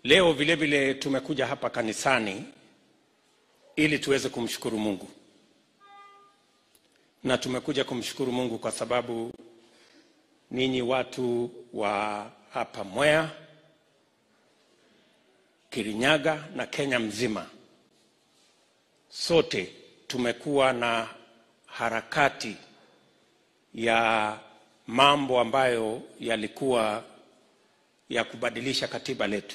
Leo vile vile tumekuja hapa kanisani ili tuweze kumshukuru Mungu, na tumekuja kumshukuru Mungu kwa sababu ninyi watu wa hapa Mwea, Kirinyaga na Kenya mzima, sote tumekuwa na harakati ya mambo ambayo yalikuwa ya kubadilisha katiba letu,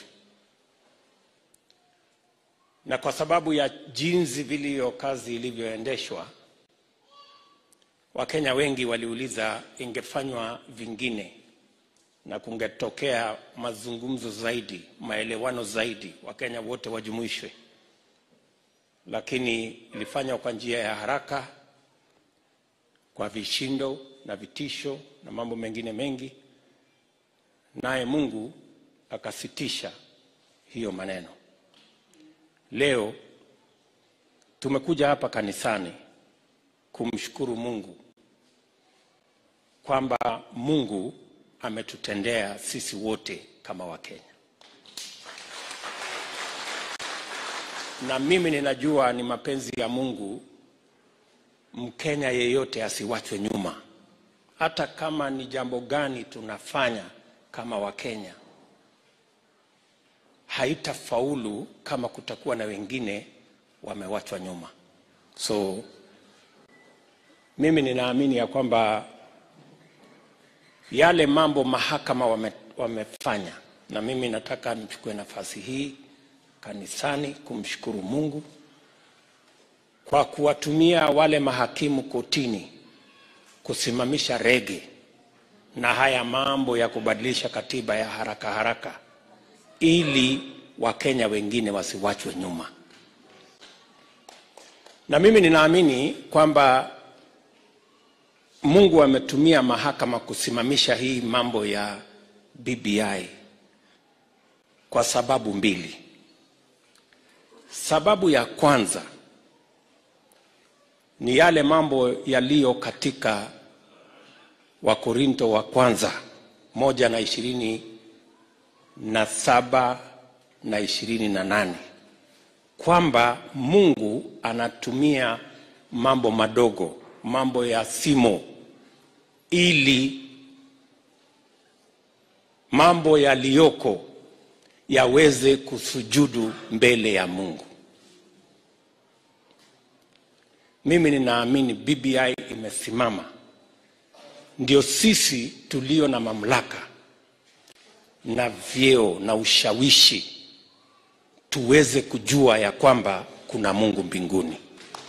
na kwa sababu ya jinsi vile kazi ilivyoendeshwa, Wakenya wengi waliuliza ingefanywa vingine na kungetokea mazungumzo zaidi, maelewano zaidi, Wakenya wote wajumuishwe, lakini ilifanywa kwa njia ya haraka, kwa vishindo na vitisho na mambo mengine mengi, naye Mungu akasitisha hiyo maneno. Leo tumekuja hapa kanisani kumshukuru Mungu kwamba Mungu ametutendea sisi wote kama Wakenya, na mimi ninajua ni mapenzi ya Mungu Mkenya yeyote asiwachwe nyuma, hata kama ni jambo gani tunafanya kama Wakenya, haitafaulu kama kutakuwa na wengine wamewachwa nyuma. So mimi ninaamini ya kwamba yale mambo mahakama wame, wamefanya, na mimi nataka nichukue nafasi hii kanisani kumshukuru Mungu kwa kuwatumia wale mahakimu kotini kusimamisha rege na haya mambo ya kubadilisha katiba ya haraka haraka, ili Wakenya wengine wasiwachwe nyuma. Na mimi ninaamini kwamba Mungu ametumia mahakama kusimamisha hii mambo ya BBI kwa sababu mbili. Sababu ya kwanza ni yale mambo yaliyo katika Wakorinto wa kwanza moja na ishirini na saba na ishirini na nane kwamba Mungu anatumia mambo madogo, mambo ya simo, ili mambo yaliyoko yaweze kusujudu mbele ya Mungu. Mimi ninaamini BBI imesimama ndio sisi tulio na mamlaka na vyeo na ushawishi tuweze kujua ya kwamba kuna Mungu mbinguni.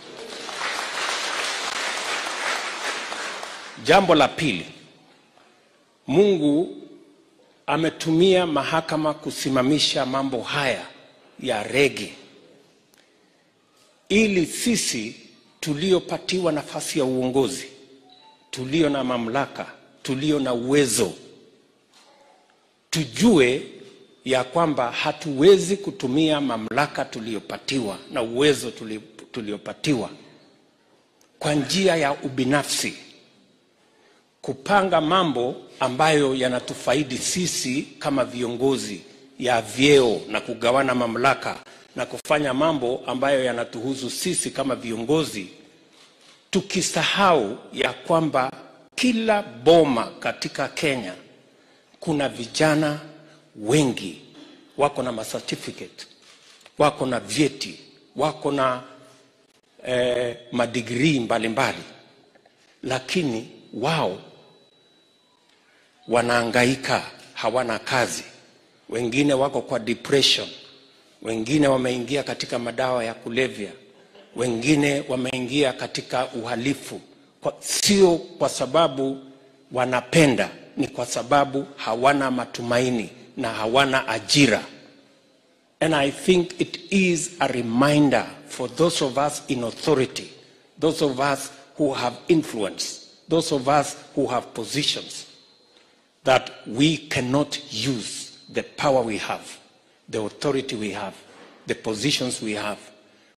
Jambo la pili, Mungu ametumia mahakama kusimamisha mambo haya ya rege ili sisi tuliopatiwa nafasi ya uongozi, tulio na mamlaka, tulio na uwezo, tujue ya kwamba hatuwezi kutumia mamlaka tuliyopatiwa na uwezo tuliopatiwa kwa njia ya ubinafsi, kupanga mambo ambayo yanatufaidi sisi kama viongozi ya vyeo na kugawana mamlaka na kufanya mambo ambayo yanatuhusu sisi kama viongozi, tukisahau ya kwamba kila boma katika Kenya kuna vijana wengi wako na macertificate, wako na vyeti, wako na eh, madigrii mbalimbali, lakini wao wanaangaika, hawana kazi. Wengine wako kwa depression, wengine wameingia katika madawa ya kulevya, wengine wameingia katika uhalifu kwa, sio kwa sababu wanapenda, ni kwa sababu hawana matumaini na hawana ajira. And I think it is a reminder for those of us in authority, those of us who have influence, those of us who have positions, that we cannot use the power we have, the authority we have, the positions we have